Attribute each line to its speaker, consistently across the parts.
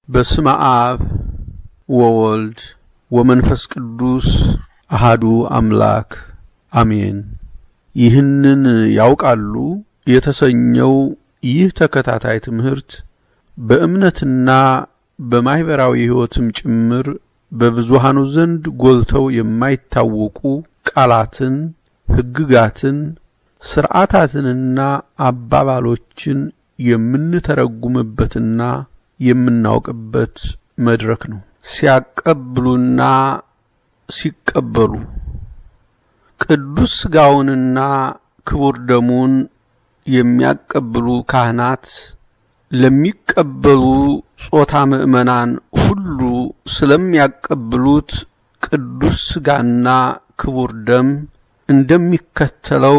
Speaker 1: በስመ አብ ወወልድ ወመንፈስ ቅዱስ አሃዱ አምላክ አሜን። ይህንን ያውቃሉ የተሰኘው ይህ ተከታታይ ትምህርት በእምነትና በማኅበራዊ ሕይወትም ጭምር በብዙሃኑ ዘንድ ጎልተው የማይታወቁ ቃላትን፣ ሕግጋትን፣ ሥርዓታትንና አባባሎችን የምንተረጉምበትና የምናውቅበት መድረክ ነው። ሲያቀብሉና ሲቀበሉ ቅዱስ ሥጋውንና ክቡር ደሙን የሚያቀብሉ ካህናት ለሚቀበሉ ጾታ ምዕመናን ሁሉ ስለሚያቀብሉት ቅዱስ ሥጋና ክቡር ደም እንደሚከተለው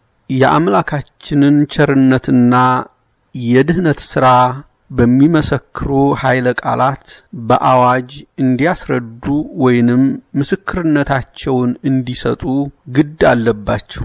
Speaker 1: የአምላካችንን ቸርነትና የድኅነት ሥራ በሚመሰክሩ ኃይለ ቃላት በአዋጅ እንዲያስረዱ ወይንም ምስክርነታቸውን እንዲሰጡ ግድ አለባቸው።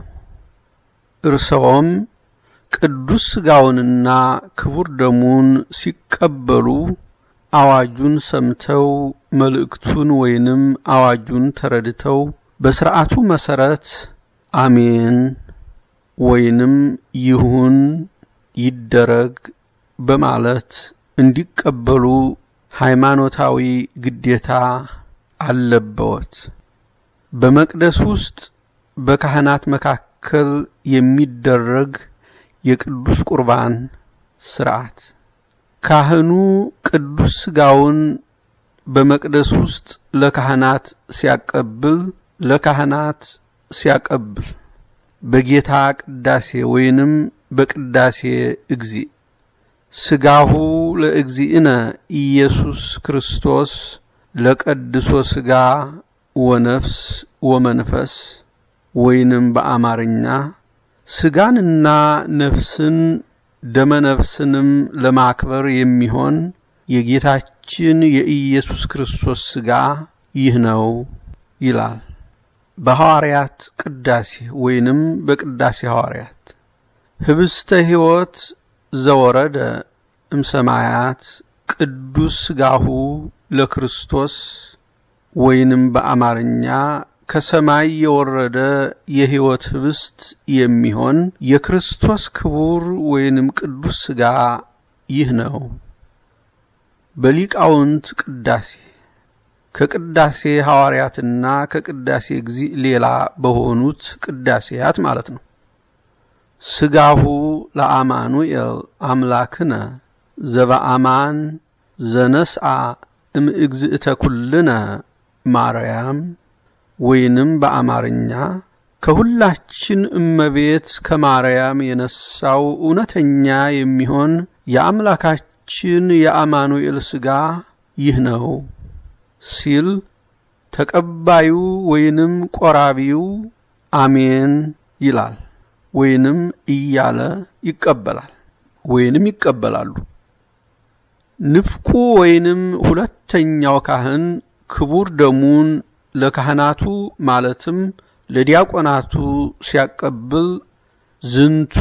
Speaker 1: እርሰዎም ቅዱስ ሥጋውንና ክቡር ደሙን ሲቀበሉ አዋጁን ሰምተው መልእክቱን ወይንም አዋጁን ተረድተው በሥርዓቱ መሠረት አሜን ወይንም ይሁን ይደረግ በማለት እንዲቀበሉ ሃይማኖታዊ ግዴታ አለበዎት። በመቅደስ ውስጥ በካህናት መካከል የሚደረግ የቅዱስ ቁርባን ሥርዓት ካህኑ ቅዱስ ሥጋውን በመቅደስ ውስጥ ለካህናት ሲያቀብል ለካህናት ሲያቀብል በጌታ ቅዳሴ ወይንም በቅዳሴ እግዚእ ሥጋሁ ለእግዚእነ ኢየሱስ ክርስቶስ ለቀድሶ ሥጋ ወነፍስ ወመንፈስ ወይንም በአማርኛ ሥጋንና ነፍስን ደመነፍስንም ለማክበር የሚሆን የጌታችን የኢየሱስ ክርስቶስ ሥጋ ይህ ነው ይላል። በሐዋርያት ቅዳሴ ወይንም በቅዳሴ ሐዋርያት ህብስተ ሕይወት ዘወረደ እምሰማያት ቅዱስ ሥጋሁ ለክርስቶስ ወይንም በአማርኛ ከሰማይ የወረደ የሕይወት ህብስት የሚሆን የክርስቶስ ክቡር ወይንም ቅዱስ ሥጋ ይህ ነው። በሊቃውንት ቅዳሴ ከቅዳሴ ሐዋርያትና ከቅዳሴ እግዚእ ሌላ በሆኑት ቅዳሴያት ማለት ነው። ሥጋሁ ለአማኑኤል አምላክነ ዘበአማን ዘነስአ እምእግዝእተ ኩልነ ማርያም ወይንም በአማርኛ ከሁላችን እመቤት ከማርያም የነሳው እውነተኛ የሚሆን የአምላካችን የአማኑኤል ሥጋ ይህ ነው ሲል ተቀባዩ ወይንም ቆራቢው አሜን ይላል ወይንም እያለ ይቀበላል ወይንም ይቀበላሉ። ንፍቁ ወይንም ሁለተኛው ካህን ክቡር ደሙን ለካህናቱ ማለትም ለዲያቆናቱ ሲያቀብል ዝንቱ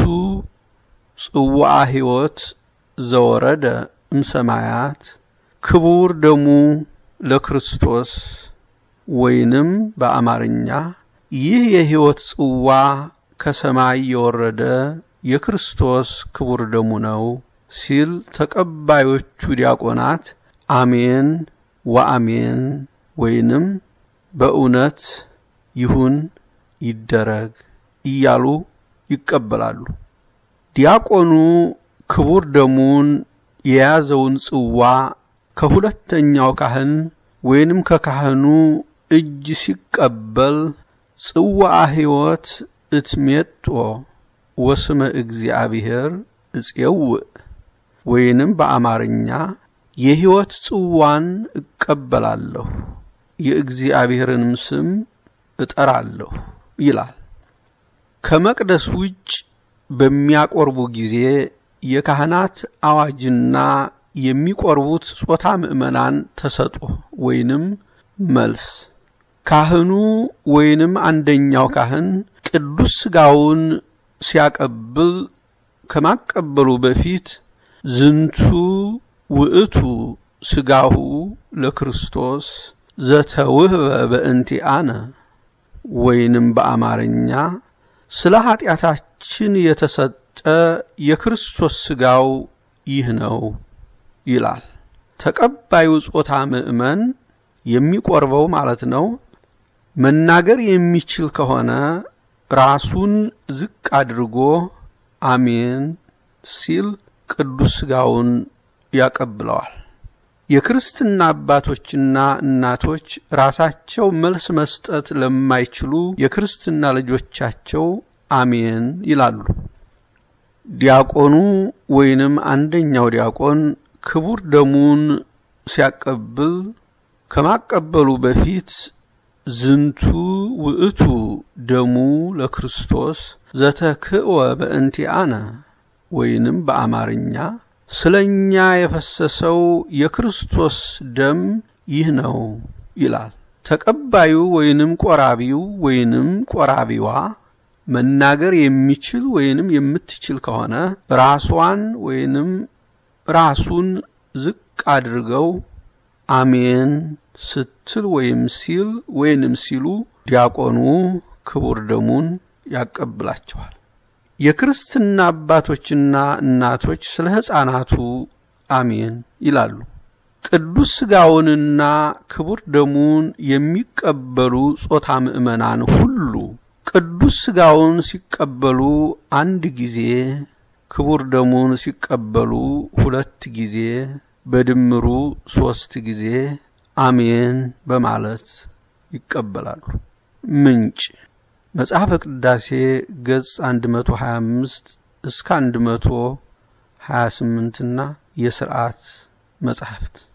Speaker 1: ጽዋዐ ሕይወት ዘወረደ እምሰማያት ክቡር ደሙ ለክርስቶስ ወይንም በአማርኛ ይህ የሕይወት ጽዋ ከሰማይ የወረደ የክርስቶስ ክቡር ደሙ ነው ሲል ተቀባዮቹ ዲያቆናት አሜን ወአሜን ወይንም በእውነት ይሁን ይደረግ እያሉ ይቀበላሉ። ዲያቆኑ ክቡር ደሙን የያዘውን ጽዋ ከሁለተኛው ካህን ወይንም ከካህኑ እጅ ሲቀበል ጽዋዐ ሕይወት እትሜጦ ወስመ እግዚአብሔር እፄውእ ወይንም በአማርኛ የሕይወት ጽዋን እቀበላለሁ የእግዚአብሔርንም ስም እጠራለሁ ይላል። ከመቅደስ ውጭ በሚያቆርቡ ጊዜ የካህናት አዋጅና የሚቆርቡት ጾታ ምዕመናን ተሰጦ ወይንም መልስ ካህኑ ወይንም አንደኛው ካህን ቅዱስ ሥጋውን ሲያቀብል ከማቀበሉ በፊት ዝንቱ ውእቱ ሥጋሁ ለክርስቶስ ዘተውህበ በእንቲአነ ወይንም በአማርኛ ስለ ኀጢአታችን የተሰጠ የክርስቶስ ሥጋው ይህ ነው ይላል። ተቀባዩ ጾታ ምእመን የሚቆርበው ማለት ነው መናገር የሚችል ከሆነ ራሱን ዝቅ አድርጎ አሜን ሲል ቅዱስ ሥጋውን ያቀብለዋል። የክርስትና አባቶችና እናቶች ራሳቸው መልስ መስጠት ለማይችሉ የክርስትና ልጆቻቸው አሜን ይላሉ። ዲያቆኑ ወይንም አንደኛው ዲያቆን ክቡር ደሙን ሲያቀብል ከማቀበሉ በፊት ዝንቱ ውእቱ ደሙ ለክርስቶስ ዘተክእወ በእንቲአነ ወይንም በአማርኛ ስለ እኛ የፈሰሰው የክርስቶስ ደም ይህ ነው ይላል። ተቀባዩ ወይንም ቆራቢው ወይንም ቆራቢዋ መናገር የሚችል ወይንም የምትችል ከሆነ ራሷን ወይንም ራሱን ዝቅ አድርገው አሜን ስትል ወይም ሲል ወይንም ሲሉ ዲያቆኑ ክቡር ደሙን ያቀብላቸዋል። የክርስትና አባቶችና እናቶች ስለ ሕፃናቱ አሜን ይላሉ። ቅዱስ ሥጋውንና ክቡር ደሙን የሚቀበሉ ጾታ ምእመናን ሁሉ ቅዱስ ሥጋውን ሲቀበሉ አንድ ጊዜ፣ ክቡር ደሙን ሲቀበሉ ሁለት ጊዜ፣ በድምሩ ሦስት ጊዜ አሜን በማለት ይቀበላሉ። ምንጭ መጽሐፈ ቅዳሴ ገጽ 125 እስከ 128 እና የሥርዓት መጻሕፍት